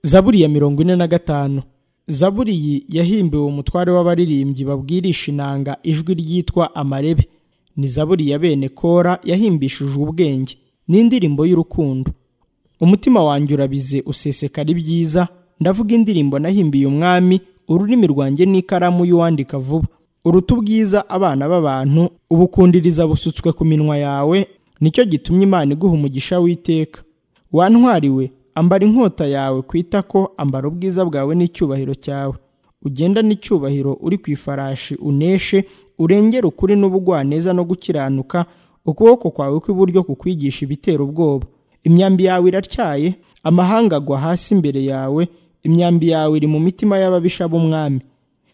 zaburi ya mirongo ine na gatanu zaburi yahimbiwe umutware w'abaririmbyi babwirisha inanga ijwi ryitwa amarebe ni zaburi ya bene kora yahimbishije ubwenge n'indirimbo y'urukundo umutima wanjye urabize usesekara ibyiza ndavuga indirimbo nahimbiye umwami ururimi rwanjye n'ikaramu y'uwandika vuba uruta ubwiza abana b'abantu ubukundiriza busutswe ku minwa yawe nicyo gitumye imana iguha umugisha w'iteka wantwariwe ambara inkota yawe ku itako ambara ubwiza bwawe n'icyubahiro cyawe ugenda n'icyubahiro uri ku ifarashi uneshe urengera ukuri n'ubugwaneza no gukiranuka ukuboko kwawe kw'iburyo kukwigisha ibitera ubwoba imyambi yawe iratyaye amahanga agwa hasi imbere yawe imyambi yawe iri mu mitima y'ababisha b'umwami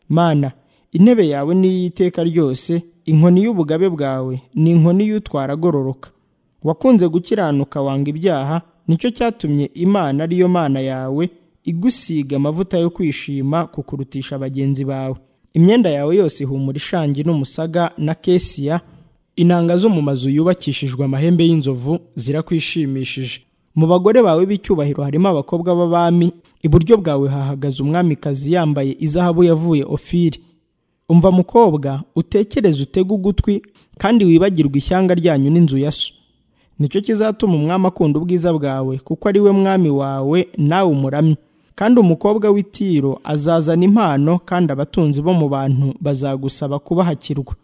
mana intebe yawe ni iy'iteka ryose inkoni y'ubugabe bwawe ni inkoni y'utwara agororoka wakunze gukiranuka wanga ibyaha nicyo cyatumye imana ariyo mana yawe igusiga amavuta yo kwishima kukurutisha bagenzi bawe imyenda yawe yose ihumura ishangi n'umusaga na kesiya inanga zo mu mazu yubakishijwe amahembe y'inzovu zirakwishimishije mu bagore bawe b'icyubahiro harimo abakobwa b'abami iburyo bwawe hahagaze umwamikazi yambaye izahabu yavuye ofiri umva mukobwa utekereze utege ugutwi kandi wibagirwe ishyanga ryanyu n'inzu ya so nicyo kizatuma umwami akunda ubwiza bwawe kuko ari we mwami wawe nawe umuramye kandi umukobwa w'itiro azazana impano kandi abatunzi bo mu bantu bazagusaba kubahakirwa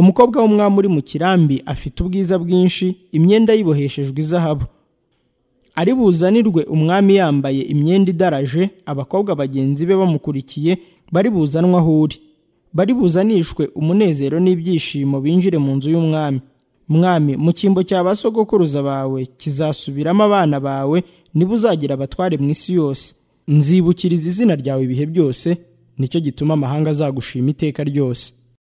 umukobwa w'umwami uri mu kirambi afite ubwiza bwinshi imyenda yiboheshejwe izahabu ari buzanirwe umwami yambaye imyenda idaraje abakobwa bagenzi be bamukurikiye bari buzanwa aho uri bari buzanishwe umunezero n'ibyishimo binjire mu nzu y'umwami mwami mu cyimbo cya ba sogokuruza bawe kizasubiramo abana bawe niba uzagira abatware mu isi yose nzibukiriza izina ryawe ibihe byose nicyo gituma amahanga azagushima iteka ryose